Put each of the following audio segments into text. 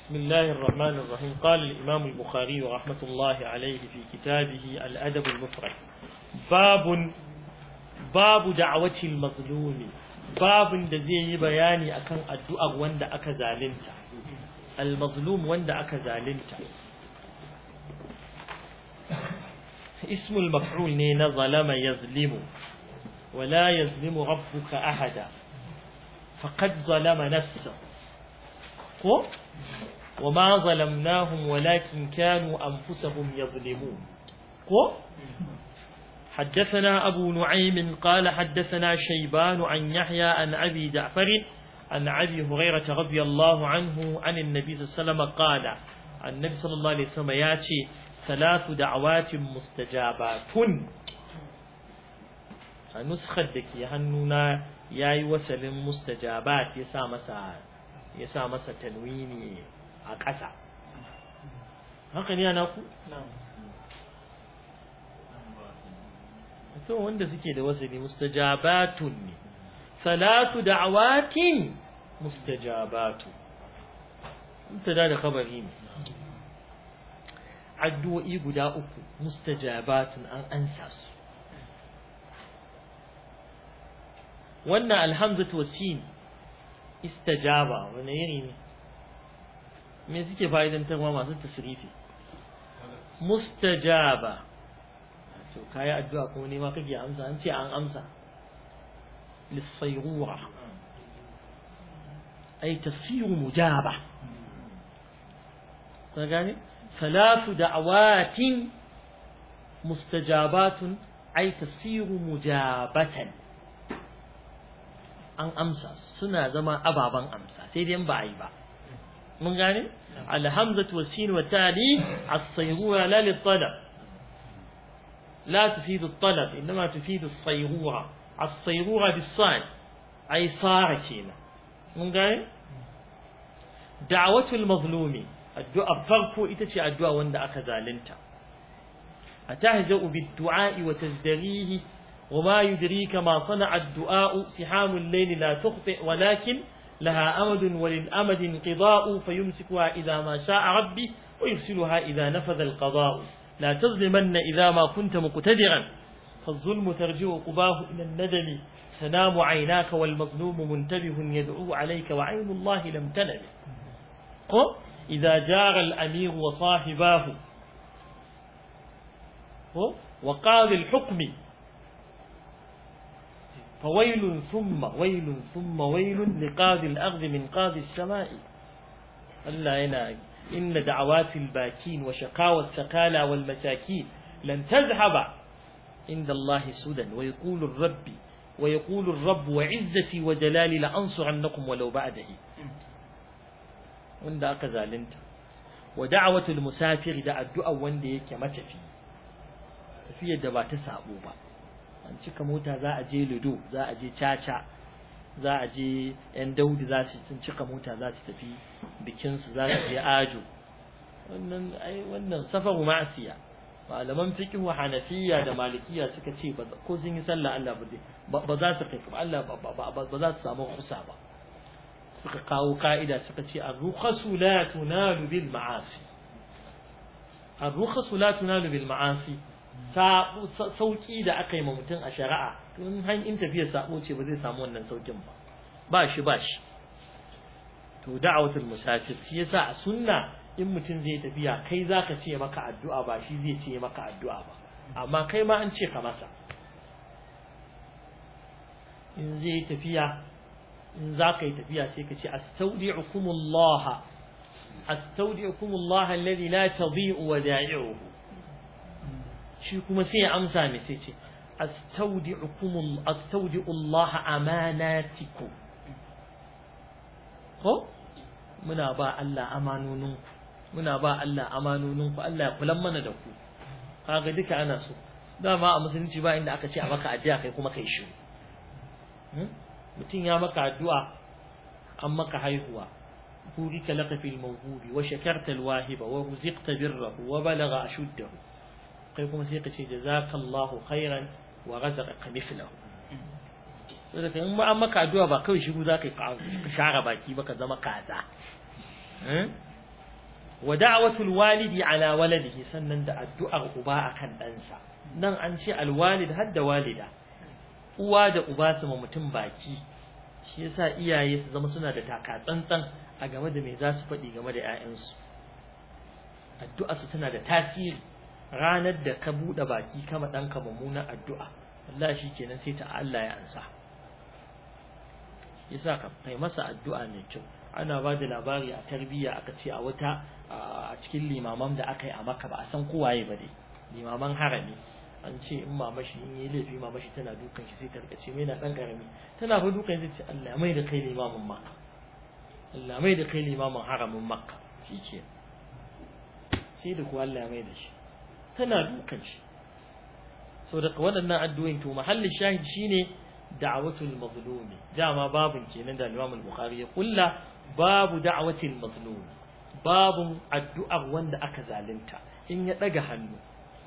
بسم الله الرحمن الرحيم قال الإمام البخاري رحمة الله عليه في كتابه الأدب المفرد باب باب دعوة المظلوم باب da zai yi bayani akan addu'ar wanda aka zalunta al-mazlum wanda aka zalunta اسم المفعول ne ظلم يظلم ولا يظلم ربك أحدا فقد ظلم نفسه وما ظلمناهم ولكن كانوا أنفسهم يظلمون حدثنا أبو نعيم قال حدثنا شيبان عن يحيى عن أبي جعفر عن أبي هريرة رضي الله عنه عن النبي صلى الله عليه وسلم قال النبي صلى الله عليه وسلم ياتي ثلاث دعوات مستجابات نسخة دكي هنونا ياي وسل مستجابات يسا مسا يسا مسا تنويني أقسى haka ne ana ku? to wanda suke da wasali mustajabatun ne salatu da'awatin mustajabatu mutada da khabari ne addu'o'i guda uku mustajabatun an ansa su wannan alhamzatu wasin istajaba wani yiri ne me suke fa'idantarwa masu tasrifi mustajaba to kayi addu'a kuma ne ma kake amsa an ce an amsa lisayrura ay tasiru mujaba ka gane ثلاث دعوات مستجابات أي تصير مجابة an amsa suna zama ababen amsa sai dai ba a yi ba mun gane alhamzatu wasin wa tali as-sayrura la lit-talab la tufidu at-talab inma tufidu as-sayrura as-sayrura bis-sad ay sara kenan mun gane da'watul mazlumi addu'a farko ita ce addu'a wanda aka zalunta atahza'u bid-du'a wa tazdarihi وما يدريك ما صنع الدعاء سحام الليل لا تخطئ ولكن لها أمد وللأمد انقضاء فيمسكها إذا ما شاء ربي ويرسلها إذا نفذ القضاء لا تظلمن إذا ما كنت مقتدرا فالظلم ترجع قباه إلى الندم تنام عيناك والمظلوم منتبه يدعو عليك وعين الله لم تنم إذا جار الأمير وصاحباه وقاضي الحكم فويل ثم ويل ثم ويل لقاضي الأرض من قاضي السماء ألا يناي إن دعوات الباكين وشقاوى الثقالى والمساكين لن تذهب عند الله سدى ويقول الرب ويقول الرب وعزتي وجلالي لأنصرنكم ولو بعده wanda aka zalunta wa da'watul musafir da addu'a wanda yake matafi tafiyar da ba ta sabo ba an cika mota za a je ludo za a je caca za a je yan daudi za su sun cika mota za su tafi bikin su za su je ajo wannan ai wannan safaru ma'asiya malaman fiqh wa hanafiya da malikiya suka ce ko sun yi sallah Allah ba ba za su kai Allah ba za su samu kusa ba suka kawo ka'ida suka ce ar-rukhasu la tunalu bil ma'asi ar-rukhasu la tunalu bil ma'asi sauki da aka yi ma mutum a shari'a tun han in tafiyar sabo ce ba zai samu wannan saukin ba ba shi ba shi to da'awatul musafir shi yasa a sunna in mutum zai tafiya kai zaka ce maka addu'a ba shi zai ce maka addu'a ba amma kai ma an ce ka masa in zai tafiya in za ka yi tafiya sai ka ce astaudi'ukumullah astaudi'ukumullah alladhi la tadhi'u wada'i'uhu shi kuma sai ya amsa ne sai ce astaudi'ukum astaudi'u Allah amanatikum ko muna ba Allah amanoninku muna ba Allah amanoninku Allah ya kula mana da ku kaga duka ana so dama a musulunci ba inda aka ce a maka addu'a kai kuma kai shi mutum ya maka addu'a an maka haihuwa بورك لك في الموهوب وشكرت الواهب ورزقت بره وبلغ أشده kai kuma sai ka ce jazakallahu khairan wa razaqaka mithlahu saboda in ma an maka addu'a ba kawai shiru zaka ka share baki ba ka zama kaza wa da'watul walidi ala waladihi sannan da addu'ar uba akan ɗansa nan an ce alwalid har da walida uwa da uba su ma mutum baki shi yasa iyaye su zama suna da taka tsantsan a game da me za su faɗi game da 'ya'yansu addu'a su tana da tasiri ranar da ka buɗe baki kama ɗanka mummunan addu'a wallahi shi kenan sai ta Allah ya ansa yasa ka kai masa addu'a mai kyau ana ba da labari a tarbiyya aka ce a wata a cikin limaman da aka yi a maka ba a san kowaye ba dai limaman harami an ce in mama shi in yi laifi mama shi tana dukan shi sai ta rika ce mai na dan karami tana fa dukan sai ce Allah mai da kai limamin makka Allah mai da kai limamin haramin makka shike sai da ku Allah mai da shi tana dukan shi so da waɗannan addu'o'in to mahallin shahid shine da'watul mazlum dama babun kenan da Imam al-Bukhari ya kulla babu da'watil mazlum babun addu'ar wanda aka zalunta in ya daga hannu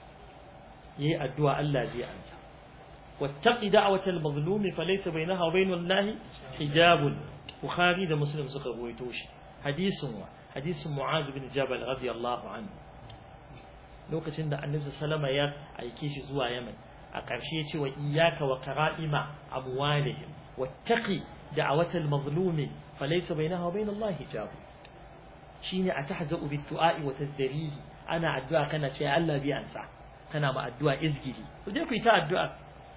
yayi addu'a Allah zai ansa wattaqi da'watal mazlum falaysa bainaha wa bainal lahi hijabun bukhari da muslim suka ruwaito shi hadisin wa hadisin mu'adh bin jabal radiyallahu anhu lokacin da annabi sallama ya aike shi zuwa yaman a ƙarshe ya ce wa iyyaka wa qara'ima amwalihim wattaqi da'watal mazlumi falaysa bainaha wa bainal lahi hijab shine atahza'u bid du'a'i wa tazdarihi ana addu'a kana ce Allah bi ansa kana ma addu'a izgiri ku je ku yi ta addu'a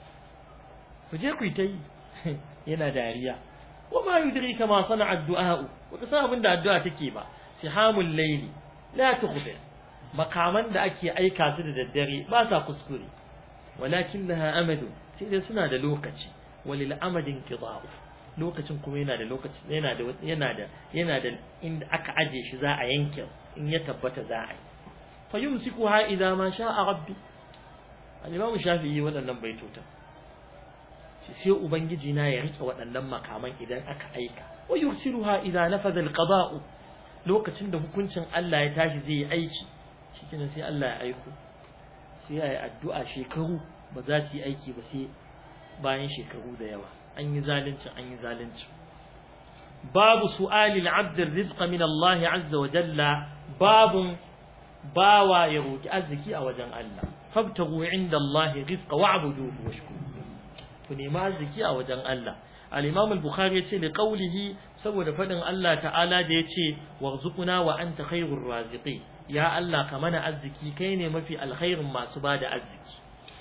ku je ku yi ta yi yana dariya wa ma yudrika ma sana'a addu'a wa ka san abin da addu'a take ba sihamul layli la tukhbir makaman da ake aika su da daddare ba sa kuskure walakin laha amadu sai dai suna da lokaci walil amadin qida'u lokacin kuma yana da lokaci yana da yana da yana da inda aka aje shi za a yanke in ya tabbata za a yi fa yumsikuha idza ma sha'a rabbi al-imam shafi'i waɗannan baitota shi sai ubangiji na ya rike waɗannan makaman idan aka aika wa yursiluha idza nafadha al-qada'u lokacin da hukuncin Allah ya tashi zai yi aiki shikenan sai Allah ya aiko sai ya yi addu'a shekaru ba za su yi aiki ba sai bayan shekaru da yawa an yi zalunci an yi zalunci babu su'alil abd rizqa min Allah azza wa jalla babun bawa ya roki arziki a wajen Allah fabtagu inda Allah rizqa wa'buduhu washkuru ku nemi arziki a wajen Allah al-Imam al-Bukhari yace li qawlihi saboda fadin Allah ta'ala da yace warzuquna wa anta khairur raziqin ya Allah ka mana arziki kai ne mafi alkhairin masu bada arziki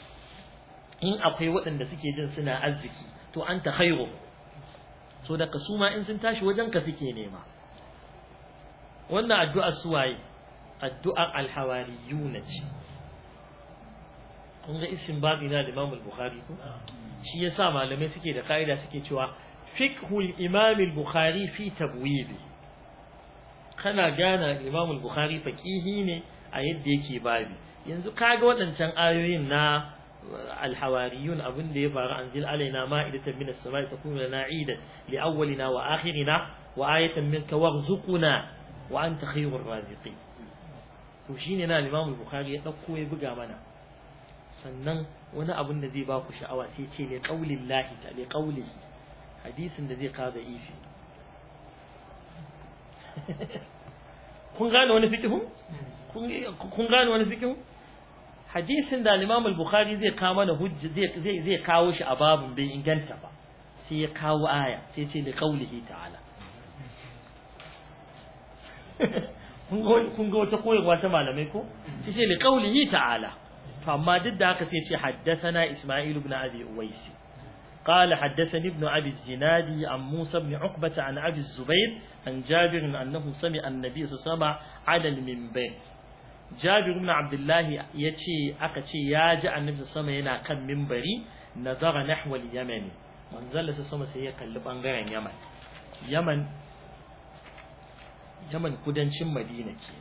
in akwai waɗanda suke jin suna arziki to anta khairu so da kasuma in sun tashi wajen ka suke nema wannan addu'ar suwaye addu'ar alhawariyuna ce kun ga isin babi na da Imam al-Bukhari ko shi yasa malamai suke da kaida suke cewa fiqhul Imam al-Bukhari fi tabwibi kana gana Imam al-Bukhari faqihi ne a yadda yake babi yanzu kaga waɗancan ayoyin na الحواريون أبن دي فار أنزل علينا مائدة من السماء تكون لنا عيدا لأولنا وآخرنا وآية منك وارزقنا وأنت خير الرازقين وشيننا الإمام البخاري يتقوى يبقى منا sannan wani abin da zai ba ku sha'awa sai ce li qaulin lahi ta li qaulihi hadisin da zai kawo da ifi kun gane wani fikihu kun gane wani fikihu hadisin da Imam al-Bukhari zai kawo mana hujja zai zai zai kawo shi a babun bai inganta ba sai ya kawo aya sai ce li qaulihi ta'ala kun ga wata koyarwa ta malamai ko sai ce li qaulihi ta'ala to amma duk da haka sai ce haddathana Isma'il ibn Abi Uwais قال حدثني ابن أبي الزناد عن موسى بن عقبة عن أبي الزبير عن جابر أنه سمع النبي صلى الله عليه وسلم على المنبر Jabir ibn Abdullah yace aka ce ya ji Annabi sama yana kan minbari nazara nahwa al-Yaman manzalla sama sai ya kalli bangaren Yaman Yaman Yaman kudancin Madina ke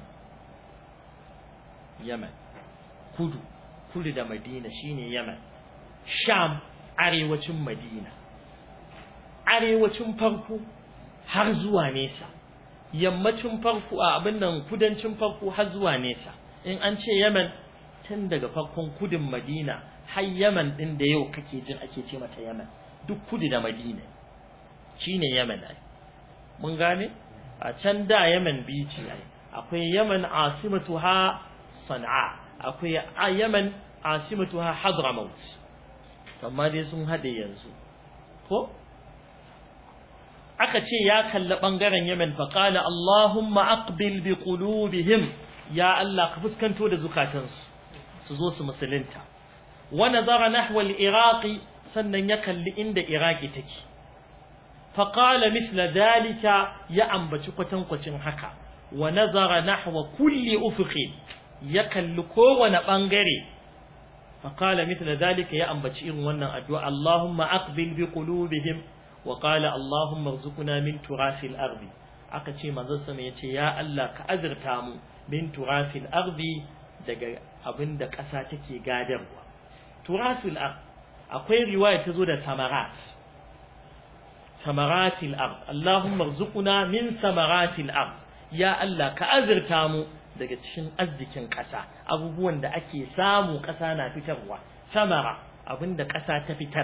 Yaman kudu kudu da Madina shine Yaman Sham arewacin Madina arewacin farko har zuwa nesa yammacin farko a abin nan kudancin farko har zuwa nesa in an ce Yemen tun daga farkon kudin Madina har Yemen din da yau kake jin ake ce mata Yemen duk kudu da Madina shine Yemen ai mun gane a can da Yemen bici ai akwai yaman asimatuha sana'a akwai yaman asimatuha hadramaut amma dai sun hade yanzu ko aka ce ya kalli bangaren yaman fa qala allahumma aqbil bi qulubihim ya allah ka fuskanto da zukatansu su zo su musulunta wa nazara nahwa al-iraqi sannan ya kalli inda iraki take fa qala mithla dhalika ya ambaci kwatankwacin haka wa nazara nahwa kulli ufuqin ya kalli kowane bangare fa qala mithla dhalika ya ambaci irin wannan addu'a Allahumma aqbil bi qulubihim wa qala Allahumma arzuqna min turafil ardi aka ce manzo sama yace ya Allah ka azurta mu min turafil ardi daga abinda ƙasa take gadarwa turafil ardi akwai riwaya ta zo da samarat samaratil ard Allahumma arzuqna min samaratil ard ya Allah ka azurta mu daga cikin arzikin ƙasa abubuwan da ake samu ƙasa na fitarwa samara abinda ƙasa ta fitar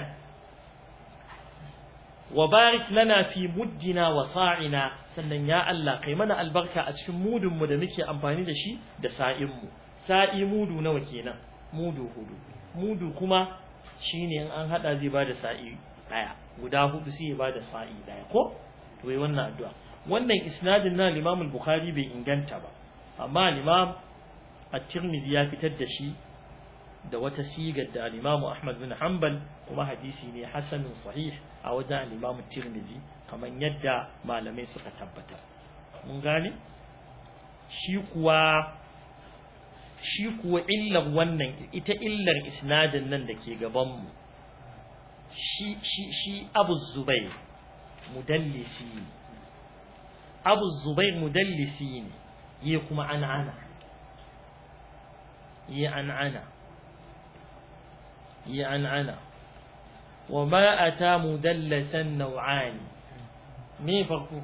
wa barik lana fi muddina wa sa'ina sannan ya Allah kai mana albarka a cikin mudun mu da muke amfani da shi da sa'in mu sa'i mudu nawa kenan mudu hudu mudu kuma shine in an hada zai bada sa'i daya guda hudu sai ya bada sa'i daya ko to yi wannan addu'a wannan isnadin na Imam al-Bukhari bai inganta ba amma Imam at-Tirmidhi ya fitar da shi da wata sigar da Imam Ahmad bin Hanbal kuma hadisi ne hasanun sahih a wajen Imam at-Tirmidhi kamar yadda malamai suka tabbatar mun gane shi kuwa shi kuwa illar wannan ita illar isnadin nan da ke gabanmu shi shi shi abu zubair mudallisi ne abu zubair mudallisi ne yi kuma an'ana yi an'ana yi an'ana wa ma ata mudallasan nau'ani me farko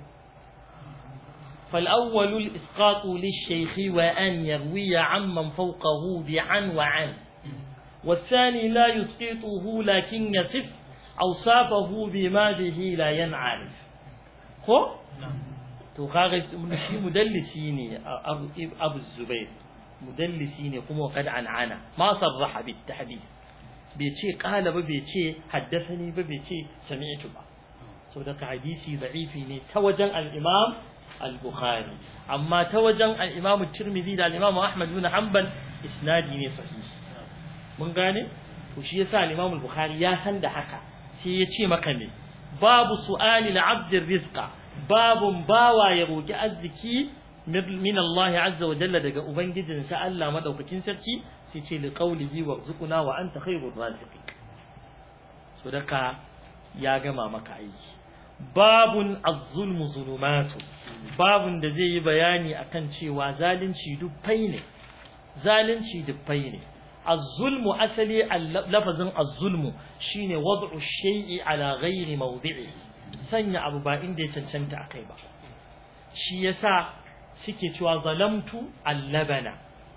فالأول الإسقاط للشيخ وأن يروي عمن فوقه بعن وعن والثاني لا يسقطه لكن يصف أوصافه بما به لا ينعرف هو to kaga shi mudallisi ne abu zubair mudallisi ne kuma kad an'ana ma sarraha bit tahdith bai ce qala ba bai ce haddathani ba bai ce sami'tu ba saboda ka hadisi da'ifi ne ta wajen al-imam al-Bukhari amma ta wajen al-Imam Tirmidhi da al-Imam Ahmad bin Hanbal isnadi ne sahihi mun gane to shi yasa al-Imam al-Bukhari ya san da haka sai ya ce maka ne babu su'ali al-abd rizqa babun bawa ya roki arziki min Allah azza wa jalla daga ubangijinsa Allah madaukakin sarki sai ce li qawlihi warzuqna wa anta khairur raziqin so daka ya gama maka aiki babun az-zulmu zulumatu babun da zai yi bayani akan cewa zalunci dubbai ne zalunci dubbai ne az-zulmu asali lafazin az-zulmu shine wad'u shay'i ala ghairi mawdi'i sanya abu ba inda ya cancanta akai ba shi yasa suke cewa zalamtu al-labana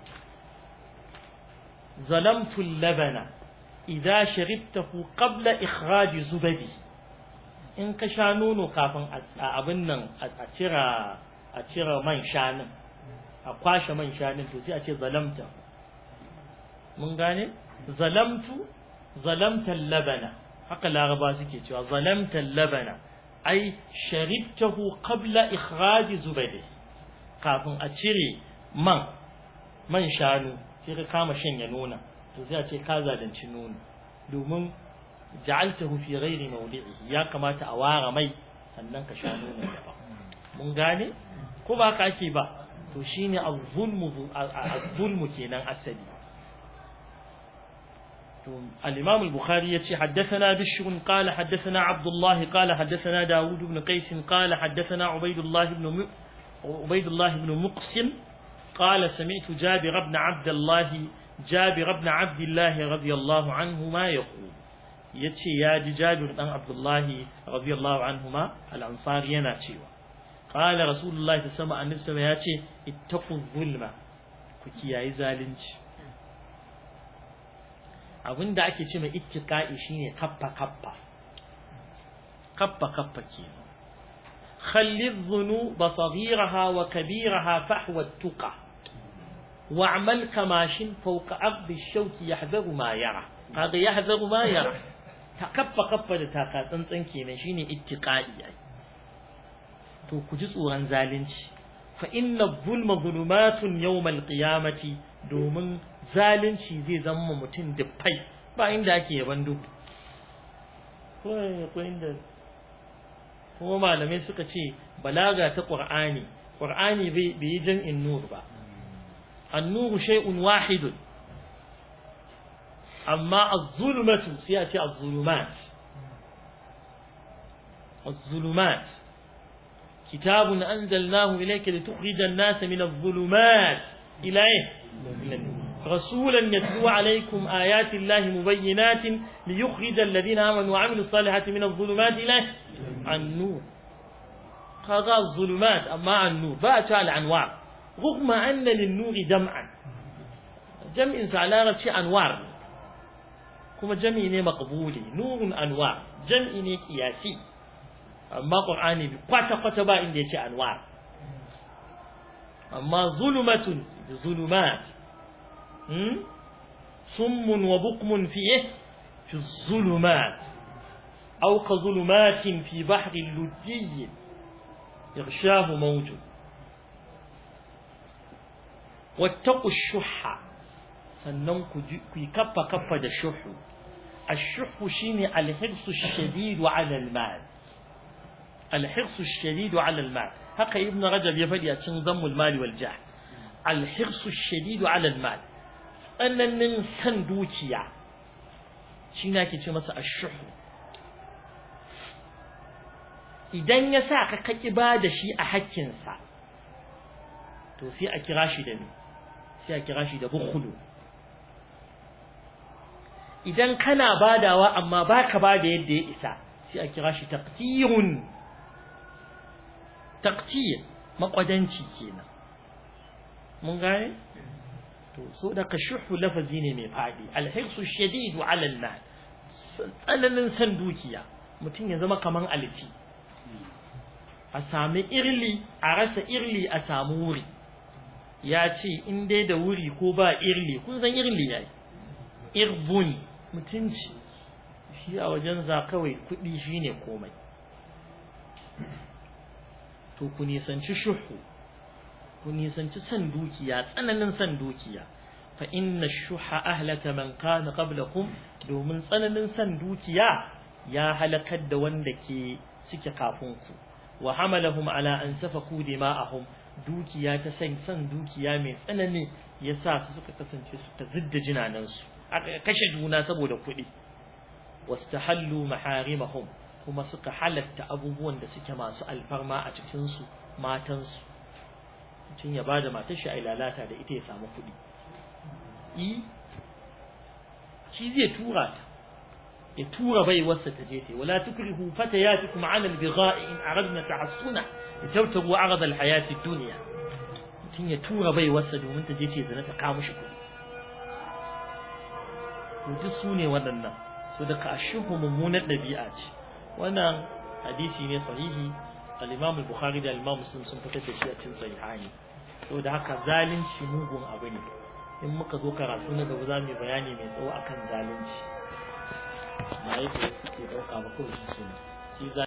zalamtu al-labana idza sharibtahu qabla ikhraj zubadi in ka sha nono kafin abin nan a cira a cira man shanin a kwashe man shanin to sai a ce zalamta mun gane zalamtu zalamtan labana haka laraba suke cewa zalamtan labana ai sharibtahu qabla ikhraj zubadi kafin a cire man man shanu sai ka kama shanya nona to sai a ce ka zalunci nono domin ja'altahu fi ghairi mawdi'ihi ya kamata a ware mai sannan ka sha nono da mun gane ko ba ka ake ba to shine az-zulmu az-zulmu kenan asali to al-imam al-bukhari yace haddathana bishr qala haddathana abdullah qala haddathana daud ibn qais qala haddathana ubaydullah ibn ubaydullah ibn muqsim قال سمعت جابر بن عبد الله جابر بن عبد الله رضي الله عنهما يقول yace ya ji Jabir dan Abdullahi radiyallahu anhuma al-Ansari yana cewa qala rasulullahi ta sama annabi sama yace ittaqu zulma ku kiyayi zalunci abinda ake ce mai ittiqa'i shine kaffa kaffa kaffa kaffa ke خلي الذنوب صغيرها وكبيرها فحوى التقى واعمل كماش فوق أرض الشوك يحذر ما يرى هذا يحذر ما يرى تكفى كفى تاكا تنتن كينا شيني اتقائي to ku ji tsoron zalunci fa inna zulma zulumatun yawmal qiyamati domin zalunci zai zama mutum dufai ba inda ake yaban duhu ko inda kuma malamai suka ce balaga ta qur'ani qur'ani bai yi jam'in nur ba an-nur shay'un wahid amma az-zulmatu sai a ce az-zulumat az-zulumat kitabun anzalnahu ilayka litukhrijan an-nasa min adh-dhulumat ila رسولا يتلو عليكم آيات الله مبينات ليخرج الذين آمنوا وعملوا الصالحات من الظلمات إلى النور هذا الظلمات أما النور بأتى الأنوار رغم أن للنور جمعا جمع على شيء أنوار كما جمع مقبولي نور أنوار جمع قياسي أما قرآني بقطة قطة با إن شيء أنوار أما ظلمة ظلمات صم وبكم فيه في الظلمات أو كظلمات في بحر اللجي يغشاه موج واتقوا الشح sannan ku yi kaffa kaffa da shuhu ashuhu shine alhirsu shadidu ala almal alhirsu shadidu ala almal haka ibn rajab ya faɗi a cikin zammul mali wal jah alhirsu shadidu ala almal tsananin san dukiya shi na ke ce masa ashuhu idan ya sa ka kaki ba da shi a hakkinsa to sai a kira shi da me sai a kira shi da bukhulu idan kana badawa amma baka bada yadda ya isa sai a kira shi taqtirun taqtir makwadanci kenan mun gane to so da ka shuhu lafazi ne mai fadi alhirsu shadidu ala almal tsananin san dukiya mutum ya zama kaman alfi a sami irli a rasa irli a samu wuri ya ce in dai da wuri ko ba irli kun san irli yayi irbun mutunci shi a wajen za kawai kuɗi shine komai to ku nisanci shuhu ku nisanci san dukiya tsananin san dukiya fa inna shuha ahlaka man kana qablakum domin tsananin san dukiya ya halakar da wanda ke suke kafin ku wa hamalahum ala an safaku dima'ahum dukiya ta san san dukiya mai tsanani yasa su suka kasance su ta zidda jinanansu aka kashe juna saboda kuɗi wastahallu maharimahum kuma suka halatta abubuwan da suke masu alfarma a cikin su matan su mutum ya bada matar shi a lalata da ita ya samu kuɗi i shi zai tura ta ya tura bai wasa ta je ta wala tukrihu fatayatikum ala albigha'i in aradna tahassuna litawtabu arad alhayati ad-dunya mutum ya tura bai wasa domin ta je ta zina ta kawo mishi kuɗi duk su ne waɗannan so da ka ashuhu mummunar ɗabi'a ce wannan hadisi ne sahihi al-Imam al-Bukhari da al-Imam Muslim sun fitar da shi a cikin sahihani so da haka zalunci mugun abu ne in muka zo karatu na gaba za mu yi bayani mai tsawo akan zalunci ba yake suke ɗauka ba kawai shi ne